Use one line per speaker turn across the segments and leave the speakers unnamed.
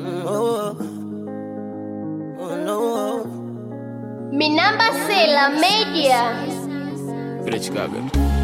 Oh, oh no.
Minamba Sela Media.
Vile Chicago.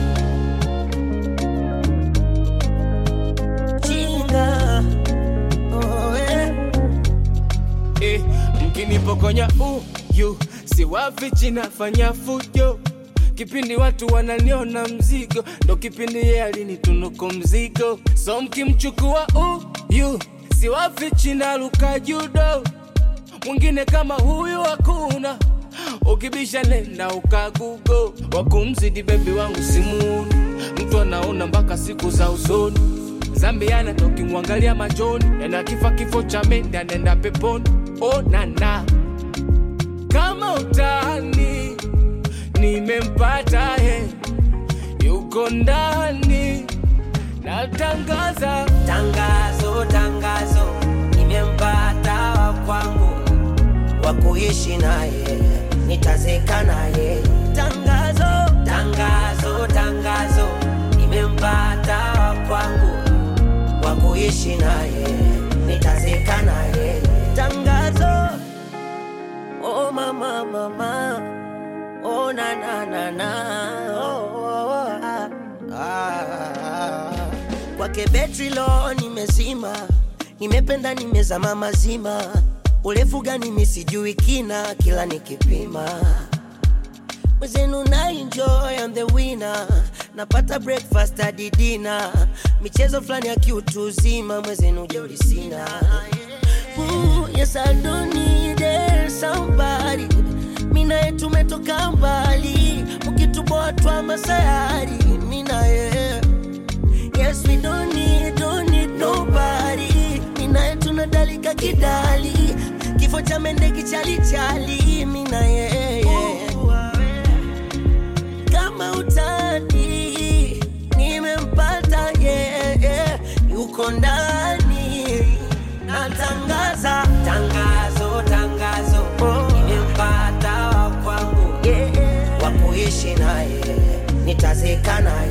Chinga. Oh, eh.
Eh, mkinipokonya uyu siwafichi nafanya fujo kipindi watu wananiona mzigo ndo kipindi ye alinitunuku mzigo so mkimchukua uyu siwafichi naluka judo mwingine kama huyu hakuna ukibisha nenda ukagugo wakumzidi bebi wangu simuuni mtu anaona mpaka siku za usoni zambiana tokimwangalia machoni ena kifa kifo cha mende anaenda peponi oh, nana kama utani nimempata he yuko ndani natangaza
Tangazo, tangazo, nimempata wa kwangu wa kuishi naye, nitazeka naye. Tangazo, tangazo, tangazo, nimempata wa kwangu wa kuishi naye, nitazeka naye. Tangazo, oh mama, mama, oh na na na na, oh, oh, oh, ah, ah. Kwake betri lo nimezima, nimependa nimezama mazima, urefu gani mi sijui kina, kila nikipima mwezenu na enjoy I'm the winner napata breakfast hadi dinner michezo fulani ya kiutu uzima mwezenu jeuri sina Ooh, yes I don't need it, somebody minaye tumetoka mbali mkituboa twa masayari minaye Yes, we don't need, don't need nobody. Minaye tunadalika kidali, kifo cha mende kichalichali. Mina yeye kama utani, nimempata yeye, yuko ndani. Natangaza tangazo, tangazo, nimempata wa kwangu wa kuishi naye, nitazeka naye